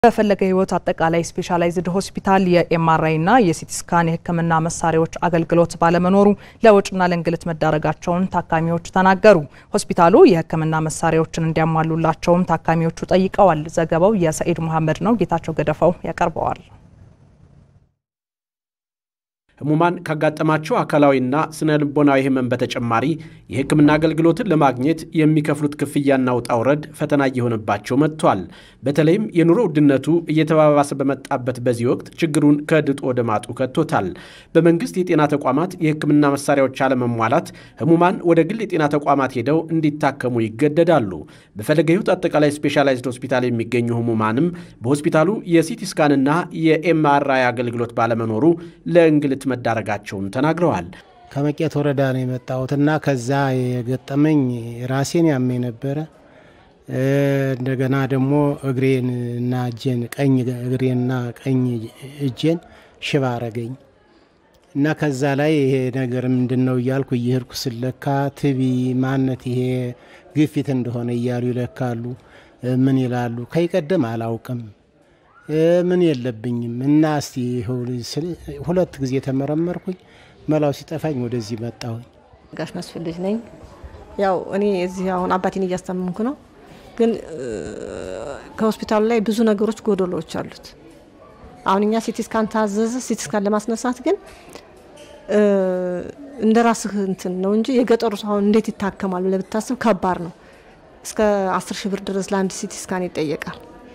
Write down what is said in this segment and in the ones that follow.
በፈለገ ሕይወት አጠቃላይ ስፔሻላይዝድ ሆስፒታል የኤምአርአይና የሲቲ ስካን የሕክምና መሳሪያዎች አገልግሎት ባለመኖሩ ለወጪና ለእንግልት መዳረጋቸውን ታካሚዎች ተናገሩ። ሆስፒታሉ የሕክምና መሳሪያዎችን እንዲያሟሉላቸውም ታካሚዎቹ ጠይቀዋል። ዘገባው የሰኢድ መሐመድ ነው። ጌታቸው ገደፋው ያቀርበዋል። ህሙማን ካጋጠማቸው አካላዊና ስነ ልቦናዊ ህመም በተጨማሪ የህክምና አገልግሎትን ለማግኘት የሚከፍሉት ክፍያና ውጣ ውረድ ፈተና እየሆነባቸው መጥቷል። በተለይም የኑሮ ውድነቱ እየተባባሰ በመጣበት በዚህ ወቅት ችግሩን ከድጡ ወደ ማጡ ከቶታል። በመንግስት የጤና ተቋማት የህክምና መሳሪያዎች አለመሟላት ህሙማን ወደ ግል የጤና ተቋማት ሄደው እንዲታከሙ ይገደዳሉ። በፈለገ ሕይወት አጠቃላይ ስፔሻላይዝድ ሆስፒታል የሚገኙ ህሙማንም በሆስፒታሉ የሲቲ ስካንና የኤምአርአይ አገልግሎት ባለመኖሩ ለእንግልት መዳረጋቸውን ተናግረዋል። ከመቄት ወረዳ ነው የመጣሁትና ከዛ የገጠመኝ ራሴን ያመኝ ነበረ። እንደገና ደግሞ እግሬን እና እጄን ቀኝ እግሬንና ቀኝ እጄን ሽባ አረገኝ እና ከዛ ላይ ይሄ ነገር ምንድን ነው እያልኩ እየሄድኩ ስለካ ትቢ ማነት ይሄ ግፊት እንደሆነ እያሉ ይለካሉ። ምን ይላሉ? ከይቀደም አላውቅም ምን የለብኝም እና እስቲ ሁለት ጊዜ ተመረመርኩኝ። መላው ሲጠፋኝ ወደዚህ መጣሁኝ። ጋሽ መስፍን ልጅ ነኝ። ያው እኔ እዚህ አሁን አባቴን እያስታመምኩ ነው። ግን ከሆስፒታሉ ላይ ብዙ ነገሮች ጎደሎዎች አሉት። አሁን እኛ ሲቲ ስካን ታዘዘ። ሲቲ ስካን ለማስነሳት ግን እንደ ራስህ እንትን ነው እንጂ የገጠሩ ሰው አሁን እንዴት ይታከማል ብለህ ብታስብ ከባድ ነው። እስከ አስር ሺህ ብር ድረስ ለአንድ ሲቲ ስካን ይጠየቃል።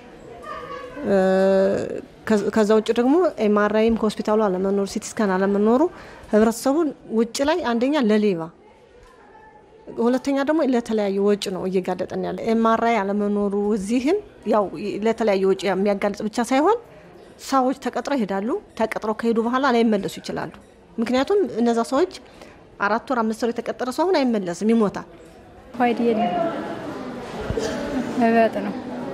ከዛ ውጭ ደግሞ ኤምአርአይም ከሆስፒታሉ አለመኖሩ ሲቲ ስካን አለመኖሩ ህብረተሰቡን ውጭ ላይ አንደኛ ለሌባ ሁለተኛ ደግሞ ለተለያዩ ወጪ ነው እየጋለጠን ያለ። ኤምአርአይ አለመኖሩ እዚህም ያው ለተለያዩ ወጪ የሚያጋልጥ ብቻ ሳይሆን ሰዎች ተቀጥረው ይሄዳሉ። ተቀጥረው ከሄዱ በኋላ ላይመለሱ ይችላሉ። ምክንያቱም እነዛ ሰዎች አራት ወር አምስት ወር የተቀጠረ ሰው አሁን አይመለስም፣ ይሞታል። ሆይድ የለም መበጥ ነው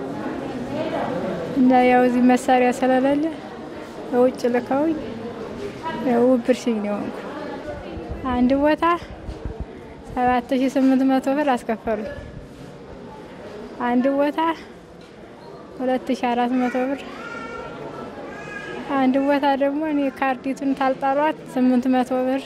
እና ያው እዚህ መሳሪያ ስለሌለ በውጭ ልከውኝ ያው ብርሽኝ ነው የሆንኩ። አንድ ቦታ ሰባት ሺ ስምንት መቶ ብር አስከፈሉኝ። አንድ ቦታ ሁለት ሺ አራት መቶ ብር፣ አንድ ቦታ ደግሞ እኔ ካርዲቱን ታልጣሏት ስምንት መቶ ብር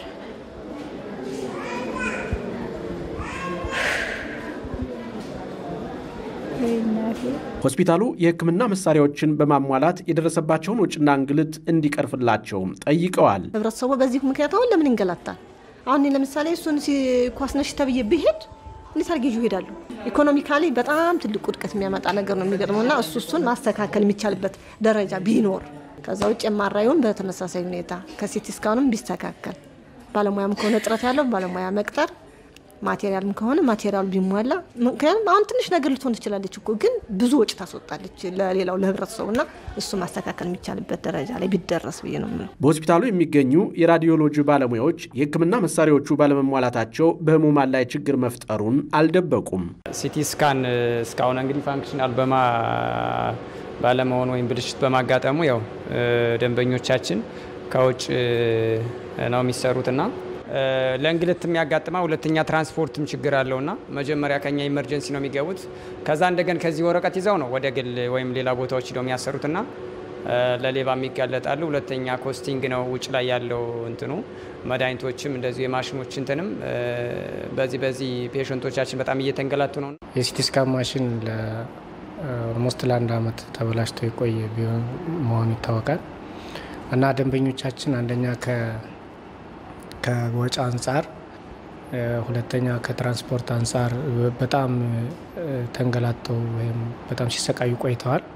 ሆስፒታሉ የሕክምና መሳሪያዎችን በማሟላት የደረሰባቸውን ወጪና እንግልት እንዲቀርፍላቸውም ጠይቀዋል። ህብረተሰቡ በዚህ ምክንያት አሁን ለምን ይንገላታል? አሁን እኔ ለምሳሌ እሱን ኳስነሽ ተብዬ ብሄድ እንዴት አድርጌ ይዤ እሄዳለሁ? ኢኮኖሚካሊ በጣም ትልቅ ውድቀት የሚያመጣ ነገር ነው የሚገጥመው እና እሱ እሱን ማስተካከል የሚቻልበት ደረጃ ቢኖር ከዛ ውጭ የማራዩን በተመሳሳይ ሁኔታ ከሲቲ ስካኑም ቢስተካከል ባለሙያም ከሆነ ጥረት ያለው ባለሙያ መቅጠር ማቴሪያልም ከሆነ ማቴሪያሉ ቢሟላ። ምክንያቱም አሁን ትንሽ ነገር ልትሆን ትችላለች እኮ ግን ብዙ ወጪ ታስወጣለች ለሌላው ለህብረተሰቡ እና እሱ ማስተካከል የሚቻልበት ደረጃ ላይ ቢደረስ ብዬ ነው የምለው። በሆስፒታሉ የሚገኙ የራዲዮሎጂ ባለሙያዎች የህክምና መሳሪያዎቹ ባለመሟላታቸው በህሙማን ላይ ችግር መፍጠሩን አልደበቁም። ሲቲ ስካን እስካሁን እንግዲህ ፋንክሽናል በማ ባለመሆን ወይም ብልሽት በማጋጠሙ ያው ደንበኞቻችን ከውጭ ነው የሚሰሩትና ለእንግልት የሚያጋጥማ ሁለተኛ ትራንስፖርትም ችግር አለውና መጀመሪያ ከኛ ኢመርጀንሲ ነው የሚገቡት። ከዛ እንደገን ከዚህ ወረቀት ይዘው ነው ወደ ግል ወይም ሌላ ቦታዎች ሄደው የሚያሰሩትና ለሌባ የሚጋለጣሉ። ሁለተኛ ኮስቲንግ ነው ውጭ ላይ ያለው እንትኑ መድኃኒቶችም እንደዚሁ የማሽኖች እንትንም በዚህ በዚህ ፔሸንቶቻችን በጣም እየተንገላቱ ነው። የሲቲ ስካን ማሽን ኦልሞስት ለአንድ አመት ተበላሽቶ የቆየ ቢሆን መሆኑ ይታወቃል እና ደንበኞቻችን አንደኛ ከወጪ አንጻር ሁለተኛ ከትራንስፖርት አንጻር በጣም ተንገላተው ወይም በጣም ሲሰቃዩ ቆይተዋል።